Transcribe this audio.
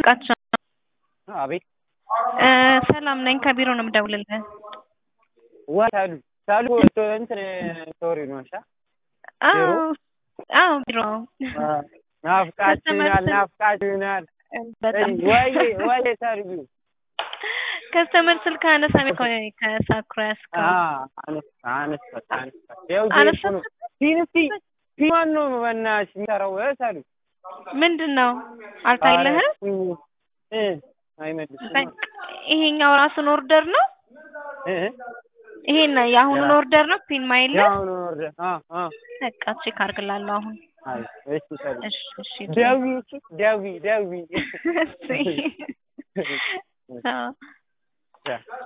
ቃቸው አቤት እ ሰላም ነኝ ከቢሮ ነው የምደውልልህ። ዋ ሳሉ ሳሉ እንትን ሶሪ ነው እሺ አዎ አዎ ቢሮ ናፍቃችሁናል ናፍቃችሁናል በጣም ወይ ወይ ሳሉ ከስተመር ስልክ አነሳሚ ከሳኩራ ያስከው አነስ አነስ አነስ ያው አነሳ ፊንስቲ ፊማን ነው በእናትሽ የሚሰራው ሳሉ ምንድን ነው አልታይልህም? እ አይመልስም በቃ ይሄኛው ራሱን ኦርደር ነው እ ይሄን የአሁኑን ኦርደር ነው ፒን ማይል ያው ነው ኦርደር አ አ በቃ ቼክ አድርግላለሁ አሁን አይ እሺ ሳሉ እሺ እሺ ደዊ ደዊ ደዊ እሺ አዎ ያ